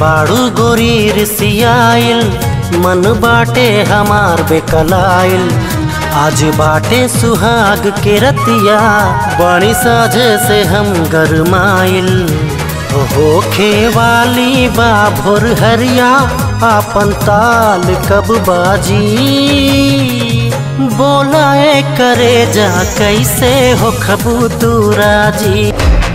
बाड़ू गोरी रिसियाइल मन बाटे हमार बेकलाइल आज बाटे सुहाग के रतिया बड़ी साझे से हम गरमाइल होखे वाली बा भोर हरिया आपन ताल कब बाजी बोलाए करे जा कैसे हो खबू दूरा जी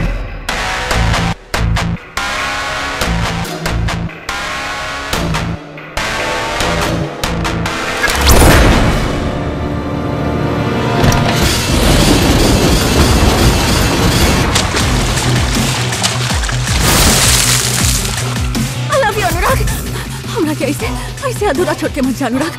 आई लव यू अनुराग हमरा के ऐसे ऐसे अधूरा छोड़ के मत जा अनुराग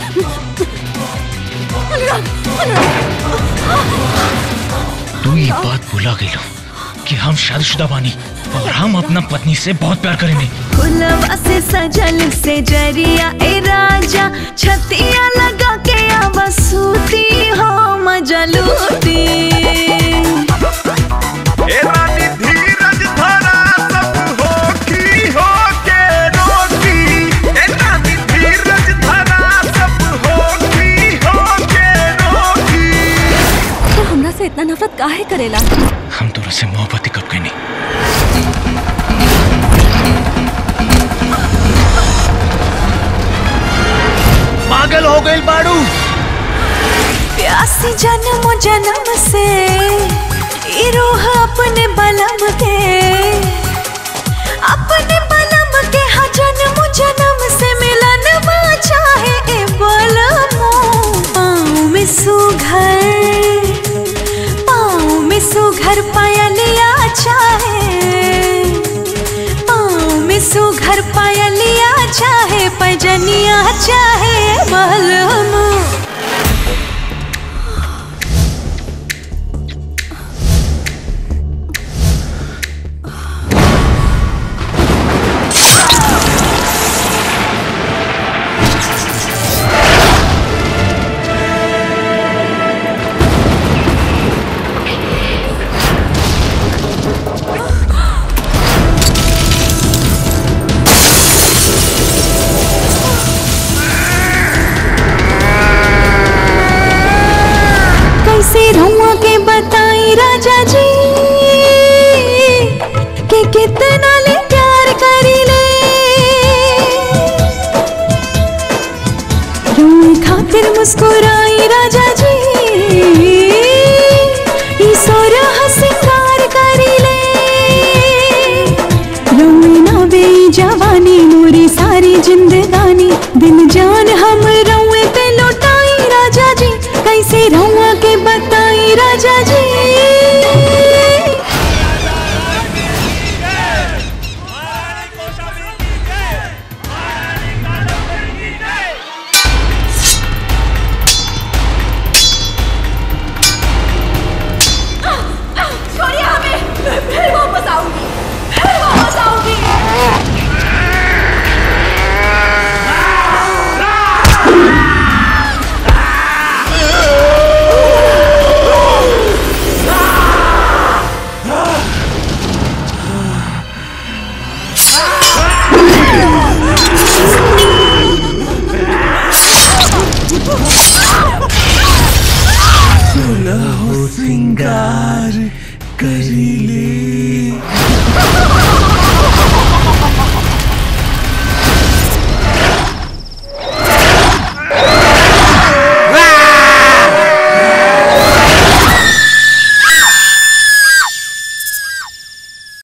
अनुराग अनुराग तू ये बात भुला गई लो कि हम शादीशुदा बानी और हम अपना पत्नी से बहुत प्यार करेंगे फुलवा से सजल से जरिया ए राजा छतिया लगा के अब सूती हो मजा लूटी ए रानी धीरज धरा सब होखी होके रोटी ए रानी धीरज धरा सब होखी होके रोटी तो हमरा से इतना नफरत काहे करेला हम दोनों से मोहब्बत ही कब नहीं पागल हो गई बाड़ू प्यासी जन्म जन्म से ई रूह अपने बलम के अपने बलम के हा जन्म जन्म से मिलन चाहे ए बलमो पाँव में सुघर पाँव में सुघर पायलिया चाहे पाँव में सुघर पायलिया चाहे पैजनिया चाहे बलमो कैसे रुआ के बताई राजा जी कि कितना ले प्यार करी ले रूए खातिर मुस्कुराई राजा जी ई सोरह सिंगार करी ले रूए ना बेई जवानी मोरी सारी जिंदगानी दिल जान हम रुए पे लौटाई राजा जी कैसे रुआ के बताई राजा जी